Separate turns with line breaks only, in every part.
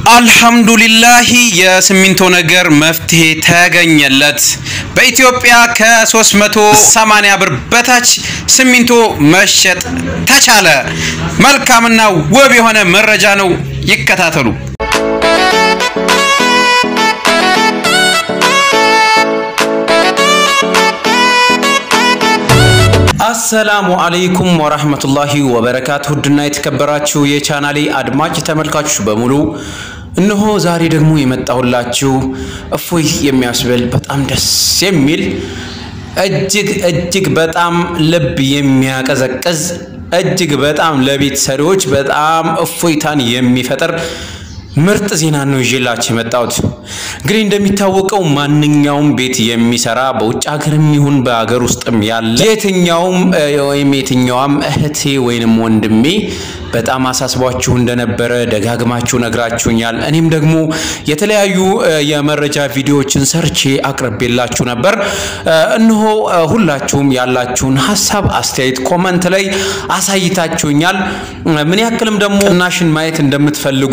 አልሐምዱሊላሂ የሲሚንቶ ነገር መፍትሄ ተገኘለት። በኢትዮጵያ ከ380 ብር በታች ሲሚንቶ መሸጥ ተቻለ። መልካምና ውብ የሆነ መረጃ ነው። ይከታተሉ። አሰላሙ አለይኩም ወራህመቱላሂ ወበረካቱ። ውድና የተከበራችሁ የቻናሌ አድማጭ ተመልካቾች በሙሉ እነሆ ዛሬ ደግሞ የመጣሁላችሁ እፎይ የሚያስብል በጣም ደስ የሚል እጅግ እጅግ በጣም ልብ የሚያቀዘቅዝ እጅግ በጣም ለቤት ሰሪዎች በጣም እፎይታን የሚፈጥር ምርጥ ዜና ነው ይዤላችሁ የመጣሁት። እንግዲህ እንደሚታወቀው ማንኛውም ቤት የሚሰራ በውጭ ሀገርም ይሁን በሀገር ውስጥም ያለ የትኛውም ወይም የትኛዋም እህቴ ወይንም ወንድሜ በጣም አሳስቧችሁ እንደነበረ ደጋግማችሁ ነግራችሁኛል። እኔም ደግሞ የተለያዩ የመረጃ ቪዲዮዎችን ሰርቼ አቅርቤላችሁ ነበር። እነሆ ሁላችሁም ያላችሁን ሀሳብ፣ አስተያየት ኮመንት ላይ አሳይታችሁኛል። ምን ያክልም ደግሞ ቅናሽን ማየት እንደምትፈልጉ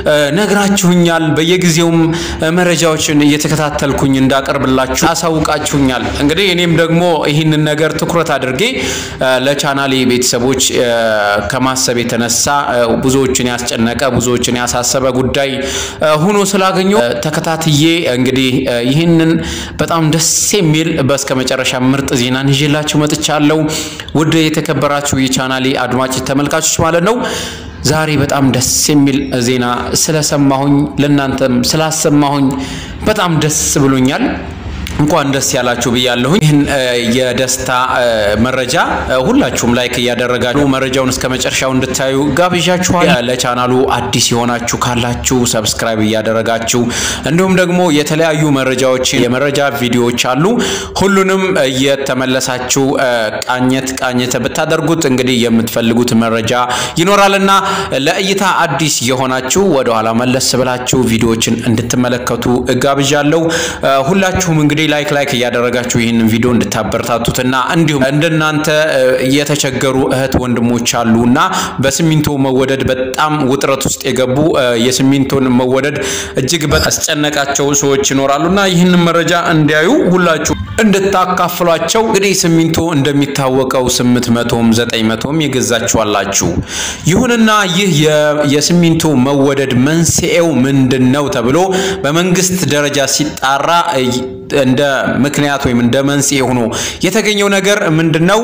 ነግራችሁኛል። በየጊዜውም መረጃዎችን እየተከታተልኩኝ እንዳቀርብላችሁ አሳውቃችሁኛል። እንግዲህ እኔም ደግሞ ይህንን ነገር ትኩረት አድርጌ ለቻናሌ ቤተሰቦች ከማሰብ የተነሳ ብዙዎችን ያስጨነቀ ብዙዎችን ያሳሰበ ጉዳይ ሆኖ ስላገኘው ተከታትዬ እንግዲህ ይህንን በጣም ደስ የሚል በስከ መጨረሻ ምርጥ ዜናን ይዤላችሁ መጥቻለሁ። ውድ የተከበራችሁ የቻናሌ አድማጭ ተመልካቾች ማለት ነው። ዛሬ በጣም ደስ የሚል ዜና ስለሰማሁኝ ለእናንተም ስላሰማሁኝ በጣም ደስ ብሎኛል። እንኳን ደስ ያላችሁ ብያለሁኝ። ይህን የደስታ መረጃ ሁላችሁም ላይክ እያደረጋችሁ መረጃውን እስከ መጨረሻው እንድታዩ ጋብዣችኋል። ለቻናሉ አዲስ የሆናችሁ ካላችሁ ሰብስክራይብ እያደረጋችሁ እንዲሁም ደግሞ የተለያዩ መረጃዎችን የመረጃ ቪዲዮዎች አሉ። ሁሉንም እየተመለሳችሁ ቃኘት ቃኘት ብታደርጉት እንግዲህ የምትፈልጉት መረጃ ይኖራልና ለእይታ አዲስ የሆናችሁ ወደኋላ መለስ ብላችሁ ቪዲዮዎችን እንድትመለከቱ ጋብዣለሁ። ሁላችሁም እንግዲህ ላይክ ላይክ እያደረጋችሁ ይህንን ቪዲዮ እንድታበረታቱትና እንዲሁም እንደናንተ የተቸገሩ እህት ወንድሞች አሉ እና በሲሚንቶ መወደድ በጣም ውጥረት ውስጥ የገቡ የሲሚንቶን መወደድ እጅግ አስጨነቃቸው ሰዎች ይኖራሉ እና ይህንን መረጃ እንዲያዩ ሁላችሁ እንድታካፍሏቸው። እንግዲህ ሲሚንቶ እንደሚታወቀው ስምንት መቶም ዘጠኝ መቶም የገዛችኋላችሁ። ይሁንና ይህ የሲሚንቶ መወደድ መንስኤው ምንድን ነው ተብሎ በመንግስት ደረጃ ሲጣራ እንደ ምክንያት ወይም እንደ መንስኤ ሆኖ የተገኘው ነገር ምንድን ነው?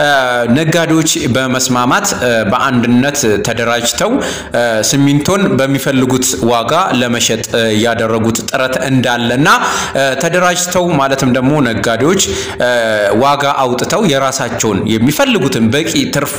ነጋዴዎች በመስማማት በአንድነት ተደራጅተው ሲሚንቶን በሚፈልጉት ዋጋ ለመሸጥ ያደረጉት ጥረት እንዳለና ተደራጅተው ማለትም ደግሞ ነጋዴዎች ዋጋ አውጥተው የራሳቸውን የሚፈልጉትን በቂ ትርፍ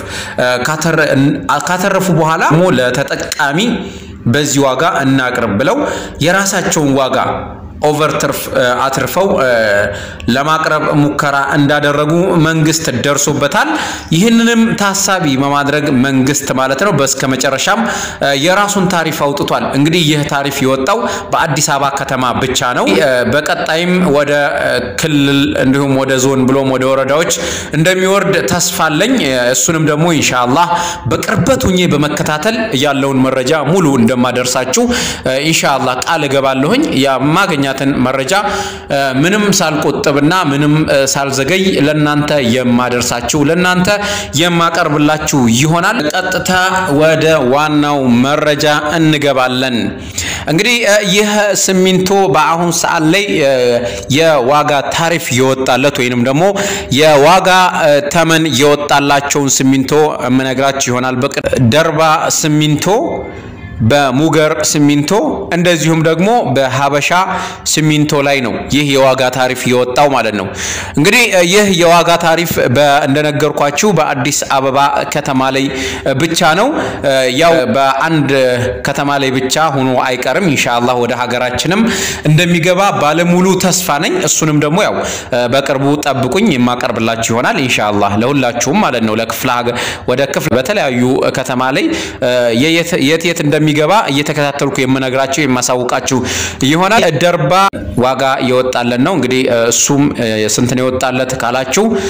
ካተረፉ በኋላ ደግሞ ለተጠቃሚ በዚህ ዋጋ እናቅርብ ብለው የራሳቸውን ዋጋ ኦቨር ትርፍ አትርፈው ለማቅረብ ሙከራ እንዳደረጉ መንግስት ደርሶበታል። ይህንንም ታሳቢ በማድረግ መንግስት ማለት ነው በስከ መጨረሻም የራሱን ታሪፍ አውጥቷል። እንግዲህ ይህ ታሪፍ የወጣው በአዲስ አበባ ከተማ ብቻ ነው። በቀጣይም ወደ ክልል እንዲሁም ወደ ዞን ብሎም ወደ ወረዳዎች እንደሚወርድ ተስፋ አለኝ። እሱንም ደግሞ ኢንሻአላህ በቅርበት ሁኜ በመከታተል ያለውን መረጃ ሙሉ እንደማደርሳችሁ ኢንሻአላህ ቃል እገባለሁኝ የማገኛ ያገኛትን መረጃ ምንም ሳልቆጥብና ምንም ሳልዘገይ ለናንተ የማደርሳችሁ ለናንተ የማቀርብላችሁ ይሆናል። ቀጥታ ወደ ዋናው መረጃ እንገባለን። እንግዲህ ይህ ሲሚንቶ በአሁን ሰዓት ላይ የዋጋ ታሪፍ የወጣለት ወይንም ደግሞ የዋጋ ተመን የወጣላቸውን ሲሚንቶ የምነግራችሁ ይሆናል። ደርባ ሲሚንቶ በሙገር ሲሚንቶ እንደዚሁም ደግሞ በሀበሻ ሲሚንቶ ላይ ነው ይህ የዋጋ ታሪፍ የወጣው ማለት ነው። እንግዲህ ይህ የዋጋ ታሪፍ እንደነገርኳችሁ በአዲስ አበባ ከተማ ላይ ብቻ ነው። ያው በአንድ ከተማ ላይ ብቻ ሆኖ አይቀርም። ኢንሻአላህ ወደ ሀገራችንም እንደሚገባ ባለሙሉ ተስፋ ነኝ። እሱንም ደግሞ ያው በቅርቡ ጠብቁኝ የማቀርብላችሁ ይሆናል ኢንሻአላህ ለሁላችሁም ማለት ነው። ለክፍለ ሀገር ወደ ክፍለ በተለያዩ ከተማ ላይ የት የት እንደሚ ገባ እየተከታተልኩ የምነግራችሁ የማሳውቃችሁ ይሆናል። ደርባ ዋጋ የወጣለት ነው። እንግዲህ እሱም ስንት ነው የወጣለት ካላችሁ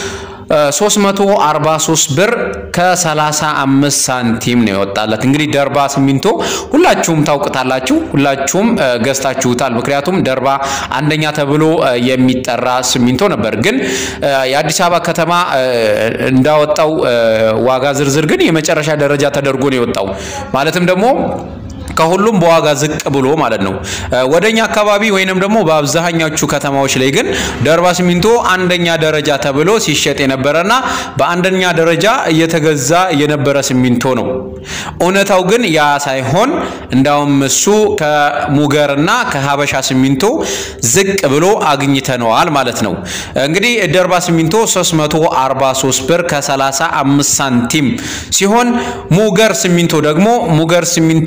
343 ብር ከ35 ሳንቲም ነው የወጣለት። እንግዲህ ደርባ ሲሚንቶ ሁላችሁም ታውቁታላችሁ፣ ሁላችሁም ገዝታችሁታል። ምክንያቱም ደርባ አንደኛ ተብሎ የሚጠራ ሲሚንቶ ነበር። ግን የአዲስ አበባ ከተማ እንዳወጣው ዋጋ ዝርዝር ግን የመጨረሻ ደረጃ ተደርጎ ነው የወጣው ማለትም ደግሞ ከሁሉም በዋጋ ዝቅ ብሎ ማለት ነው። ወደኛ አካባቢ ወይንም ደግሞ በአብዛኛዎቹ ከተማዎች ላይ ግን ደርባ ሲሚንቶ አንደኛ ደረጃ ተብሎ ሲሸጥ የነበረና በአንደኛ ደረጃ እየተገዛ የነበረ ሲሚንቶ ነው። እውነታው ግን ያ ሳይሆን እንዳውም እሱ ከሙገርና ከሀበሻ ሲሚንቶ ዝቅ ብሎ አግኝተነዋል ማለት ነው። እንግዲህ ደርባ ሲሚንቶ 343 ብር ከ35 ሳንቲም ሲሆን ሙገር ሲሚንቶ ደግሞ ሙገር ሲሚንቶ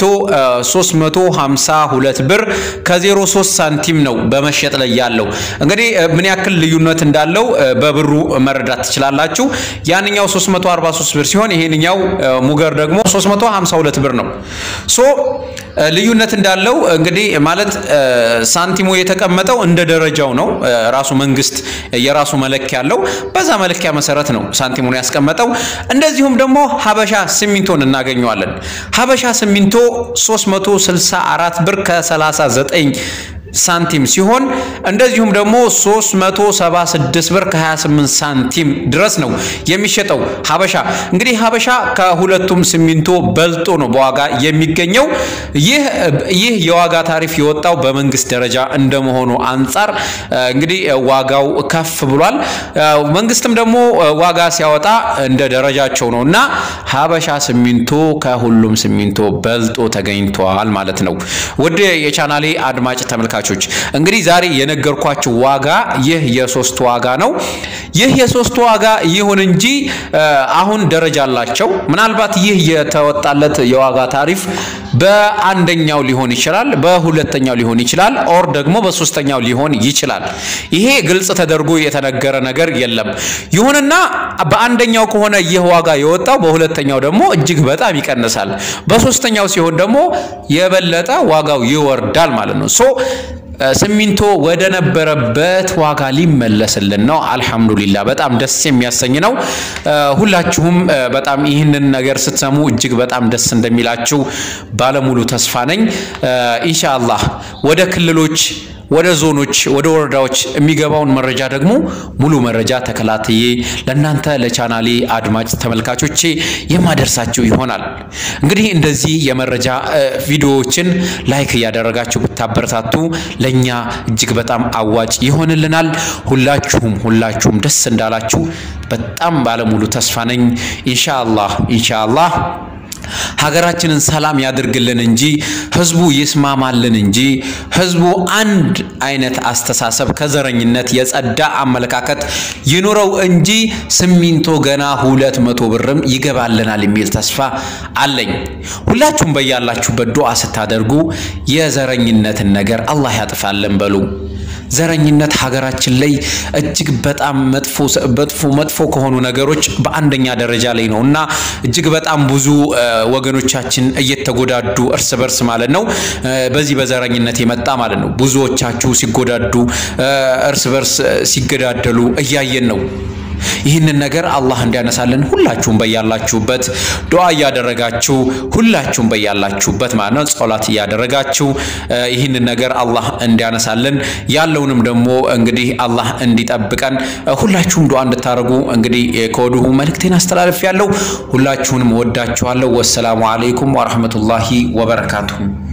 352 ብር ከ03 ሳንቲም ነው በመሸጥ ላይ ያለው። እንግዲህ ምን ያክል ልዩነት እንዳለው በብሩ መረዳት ትችላላችሁ። ያንኛው 343 ብር ሲሆን ይሄንኛው ሙገር ደግሞ 352 ብር ነው። ሶ ልዩነት እንዳለው እንግዲህ ማለት ሳንቲሙ የተቀመጠው እንደ ደረጃው ነው። ራሱ መንግስት የራሱ መለኪያ አለው። በዛ መለኪያ መሰረት ነው ሳንቲሙን ያስቀመጠው። እንደዚሁም ደግሞ ሀበሻ ሲሚንቶን እናገኘዋለን። ሀበሻ ሲሚንቶ 364 ብር ከ39 ሳንቲም ሲሆን እንደዚሁም ደግሞ 376 ብር ከ28 ሳንቲም ድረስ ነው የሚሸጠው ሀበሻ። እንግዲህ ሀበሻ ከሁለቱም ሲሚንቶ በልጦ ነው በዋጋ የሚገኘው። ይህ ይህ የዋጋ ታሪፍ የወጣው በመንግስት ደረጃ እንደመሆኑ አንጻር እንግዲህ ዋጋው ከፍ ብሏል። መንግስትም ደግሞ ዋጋ ሲያወጣ እንደ ደረጃቸው ነው እና ሀበሻ ሲሚንቶ ከሁሉም ሲሚንቶ በልጦ ተገኝቷል ማለት ነው። ውድ የቻናሌ አድማጭ ተመልካቾች እንግዲህ ዛሬ የነገርኳችሁ ዋጋ ይህ የሶስት ዋጋ ነው። ይህ የሶስት ዋጋ ይሁን እንጂ አሁን ደረጃ አላቸው። ምናልባት ይህ የተወጣለት የዋጋ ታሪፍ በአንደኛው ሊሆን ይችላል፣ በሁለተኛው ሊሆን ይችላል፣ ኦር ደግሞ በሶስተኛው ሊሆን ይችላል። ይሄ ግልጽ ተደርጎ የተነገረ ነገር የለም። ይሁንና በአንደኛው ከሆነ ይህ ዋጋ የወጣው በሁለተኛው ደግሞ እጅግ በጣም ይቀንሳል። በሶስተኛው ሲሆን ደግሞ የበለጠ ዋጋው ይወርዳል ማለት ነው። ሶ ሲሚንቶ ወደ ነበረበት ዋጋ ሊመለስልን ነው። አልሐምዱሊላ በጣም ደስ የሚያሰኝ ነው። ሁላችሁም በጣም ይህንን ነገር ስትሰሙ እጅግ በጣም ደስ እንደሚላችሁ ባለሙሉ ተስፋ ነኝ። ኢንሻአላህ ወደ ክልሎች ወደ ዞኖች ወደ ወረዳዎች የሚገባውን መረጃ ደግሞ ሙሉ መረጃ ተከላትዬ ለእናንተ ለቻናሌ አድማጭ ተመልካቾቼ የማደርሳችሁ ይሆናል። እንግዲህ እንደዚህ የመረጃ ቪዲዮዎችን ላይክ እያደረጋችሁ ብታበረታቱ ለእኛ እጅግ በጣም አዋጭ ይሆንልናል። ሁላችሁም ሁላችሁም ደስ እንዳላችሁ በጣም ባለሙሉ ተስፋ ነኝ። ኢንሻአላህ ኢንሻአላህ ሀገራችንን ሰላም ያድርግልን እንጂ ህዝቡ ይስማማልን እንጂ ህዝቡ አንድ አይነት አስተሳሰብ ከዘረኝነት የጸዳ አመለካከት ይኑረው እንጂ ሲሚንቶ ገና ሁለት መቶ ብርም ይገባልናል የሚል ተስፋ አለኝ። ሁላችሁም በያላችሁበት ዱዓ ስታደርጉ የዘረኝነትን ነገር አላህ ያጥፋልን በሉ። ዘረኝነት ሀገራችን ላይ እጅግ በጣም መጥፎ መጥፎ መጥፎ ከሆኑ ነገሮች በአንደኛ ደረጃ ላይ ነው እና እጅግ በጣም ብዙ ወገኖቻችን እየተጎዳዱ እርስ በርስ ማለት ነው። በዚህ በዘረኝነት የመጣ ማለት ነው። ብዙዎቻችሁ ሲጎዳዱ እርስ በርስ ሲገዳደሉ እያየን ነው። ይህንን ነገር አላህ እንዲያነሳልን ሁላችሁም በያላችሁበት ዱዓ እያደረጋችሁ ሁላችሁም በያላችሁበት ማለት ነው ጸሎት እያደረጋችሁ ይህንን ነገር አላህ እንዲያነሳልን ያለውንም ደግሞ እንግዲህ አላህ እንዲጠብቀን ሁላችሁም ዱዓ እንድታደርጉ እንግዲህ ከወዲሁ መልእክቴን አስተላልፍ ያለው ሁላችሁንም ወዳችኋለሁ። ወሰላሙ አለይኩም ወራህመቱላሂ ወበረካቱሁ።